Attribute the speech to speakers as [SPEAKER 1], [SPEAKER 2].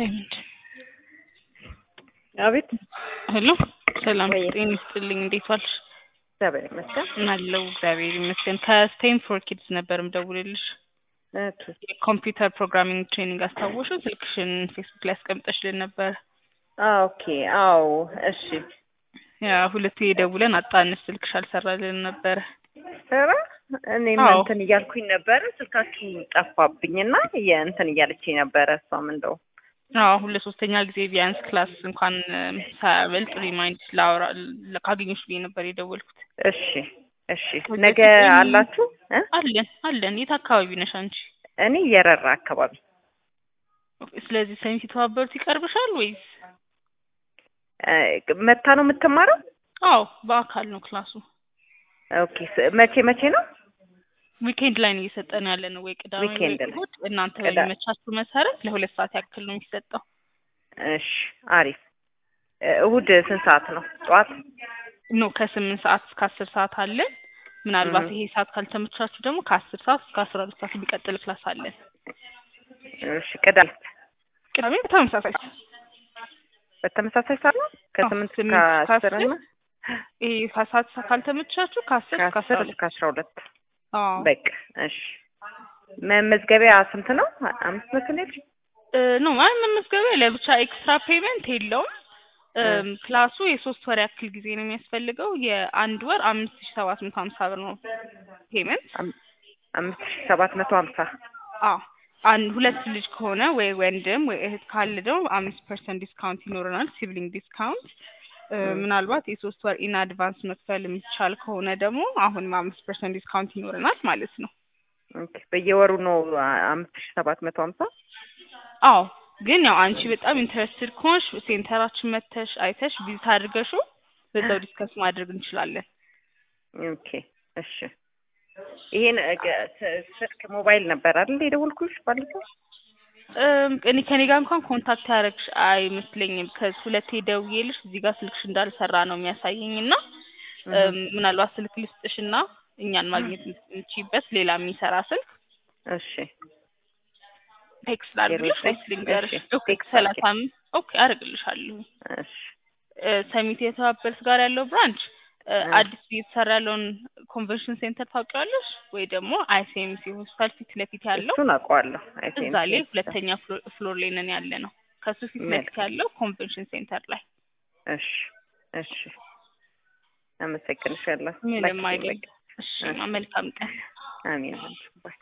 [SPEAKER 1] ዳይመንድ
[SPEAKER 2] አቤት
[SPEAKER 1] ሄሎ፣ ሰላም
[SPEAKER 2] ወይ
[SPEAKER 1] ጤና ይስጥልኝ። እንዴት ዋልሽ?
[SPEAKER 2] እግዚአብሔር ይመስገን።
[SPEAKER 1] አለው እግዚአብሔር ይመስገን። ከስቴም ፎር ኪድስ ነበር ምደውልልሽ።
[SPEAKER 2] ኦኬ
[SPEAKER 1] የኮምፒውተር ፕሮግራሚንግ ትሬኒንግ አስታወሽው? ስልክሽን ፌስቡክ ላይ አስቀምጠሽልን ነበር።
[SPEAKER 2] ኦኬ አዎ፣ እሺ
[SPEAKER 1] ያ ሁለቴ ደውለን አጣንሽ፣ ስልክሽ አልሰራልን ነበረ።
[SPEAKER 2] ኧረ እኔም
[SPEAKER 1] አዎ።
[SPEAKER 2] እንትን እያልኩኝ ነበረ ስልካችሁ ጠፋብኝና የእንትን እያለችኝ ነበረ። እሷም እንደው
[SPEAKER 1] አዎ ሁለት ሶስተኛ ጊዜ ቢያንስ ክላስ እንኳን እም፣ ሳያበልጥ ሪማይንድ ላውራ ለ- ካገኘሁሽ ብዬ ነበር የደወልኩት።
[SPEAKER 2] እሺ እሺ፣
[SPEAKER 1] ወደ
[SPEAKER 2] ነገ
[SPEAKER 1] ዘጠኝ-
[SPEAKER 2] አላችሁ እ?
[SPEAKER 1] አለን አለን። የት አካባቢ ነሽ አንቺ?
[SPEAKER 2] እኔ የረራ አካባቢ
[SPEAKER 1] ስለዚህ ሰሚት የተባበሩት ይቀርብሻል ወይስ?
[SPEAKER 2] እ፣ መታ ነው የምትማረው?
[SPEAKER 1] አዎ በአካል ነው ክላሱ።
[SPEAKER 2] ኦኬ ስ- መቼ መቼ ነው?
[SPEAKER 1] ዊኬንድ ላይ ነው እየሰጠን ያለ ነው ወይ ቅዳሜ ወይ
[SPEAKER 2] ዊኬንድ ላይ።
[SPEAKER 1] እሑድ፣ እናንተ
[SPEAKER 2] ቅዳ-
[SPEAKER 1] በሚመቻችሁ መሰረት ለሁለት ሰዓት ያክል ነው የሚሰጠው።
[SPEAKER 2] እሺ አሪፍ። እ፣ እሑድ ስንት ሰዓት ነው? ጠዋት
[SPEAKER 1] ኖ ከስምንት ሰዓት እስከ አስር ሰዓት አለን። ምናልባት
[SPEAKER 2] እህ።
[SPEAKER 1] ይሄ ሰዓት ካልተመቻችሁ ደግሞ ከአስር ሰዓት እስከ አስራ ሁለት ሰዓት የሚቀጥል ክላስ አለን።
[SPEAKER 2] እሺ ቅዳሜ
[SPEAKER 1] ቅዳሜ በተመሳሳይ
[SPEAKER 2] በተመሳሳይ ሰዓት ነው ከስምንት እስከ
[SPEAKER 1] ስምንት እስከ
[SPEAKER 2] አስር
[SPEAKER 1] አስር
[SPEAKER 2] እና
[SPEAKER 1] ይሄ ከሰዓት ካልተመቻችሁ ከአስር እስከ አስራ
[SPEAKER 2] ከአስር
[SPEAKER 1] ሁለት
[SPEAKER 2] እስከ አስራ ሁለት
[SPEAKER 1] አዎ
[SPEAKER 2] በቃ እሺ። መመዝገቢያ ስንት ነው? አምስት መቶ ነው ያልሽኝ?
[SPEAKER 1] እ፣ ኖ አይ መመዝገቢያ ለብቻ ኤክስትራ ፔመንት የለውም። እም፣ ክላሱ የሶስት ወር ያክል ጊዜ ነው የሚያስፈልገው። የአንድ ወር አምስት ሺ ሰባት መቶ ሀምሳ ብር ነው ፔመንት።
[SPEAKER 2] አም- አምስት ሺህ ሰባት መቶ ሀምሳ
[SPEAKER 1] አዎ አንድ ሁለት ልጅ ከሆነ ወይ ወንድም ወይ እህት ካለ ደግሞ አምስት ፐርሰንት ዲስካውንት ይኖረናል፣ ሲብሊንግ ዲስካውንት። እ፣
[SPEAKER 2] ም።
[SPEAKER 1] ምናልባት የሶስት ወር ኢን አድቫንስ መክፈል የሚቻል ከሆነ ደግሞ አሁንም አምስት ፐርሰንት ዲስካውንት ይኖረናል ማለት ነው።
[SPEAKER 2] ኦኬ። በየወሩ ነው አ- አምስት ሺህ ሰባት መቶ ሀምሳ
[SPEAKER 1] አዎ ግን ያው አንቺ በጣም ኢንተረስትድ ከሆንሽ ሴንተራችን መተሽ አይተሽ ቪዚት አድርገሹ በዛው ዲስከስ ማድረግ እንችላለን።
[SPEAKER 2] ኦኬ እሺ። ይሄን እ፣ ገ- ስ- ስልክ ሞባይል ነበር አይደል የደወልኩሽ ባለፈው?
[SPEAKER 1] እም፣ እኔ ከኔ ጋር እንኳን ኮንታክት ያደረግሽ አይመስለኝም። ከዚህ ሁለቴ ደውዬልሽ እዚህ ጋር ስልክሽ እንዳልሰራ ነው የሚያሳየኝ እና እም፣ ምናልባት ስልክ ልስጥሽና እኛን ማግኘት የምትችይበት ሌላ የሚሰራ ስልክ
[SPEAKER 2] እሺ
[SPEAKER 1] ቴክስት ላድርግልሽ
[SPEAKER 2] ዜሮ
[SPEAKER 1] ወይስ ልንገርሽ?
[SPEAKER 2] እሺ፣
[SPEAKER 1] ኦኬ
[SPEAKER 2] ቴክስት
[SPEAKER 1] ሰላሳ አምስት ኦኬ አደርግልሻለሁ።
[SPEAKER 2] እሺ
[SPEAKER 1] እ፣ ሰሚት የተባበሩት ጋር ያለው ብራንች እ፣
[SPEAKER 2] እ።
[SPEAKER 1] አዲስ እየተሰራ ያለውን ኮንቨንሽን ሴንተር ታውቂዋለሽ ወይ ደግሞ አይሲኤምሲ ሆስፒታል ፊት ለፊት ያለው
[SPEAKER 2] እሱን አውቀዋለሁ። አይ
[SPEAKER 1] እዛ ላይ ሁለተኛ ፍሎ- ፍሎር ላይ ነን ያለ ነው። ከሱ ፊት ለፊት
[SPEAKER 2] መልካም።
[SPEAKER 1] ያለው ኮንቬንሽን ሴንተር ላይ
[SPEAKER 2] እሺ እሺ። አመሰግንሻለሁ።
[SPEAKER 1] ምንም
[SPEAKER 2] ላኪልኝ
[SPEAKER 1] አይደለም።
[SPEAKER 2] በቃ።
[SPEAKER 1] እሺ መልካም ቀን።
[SPEAKER 2] አሜን። ባይ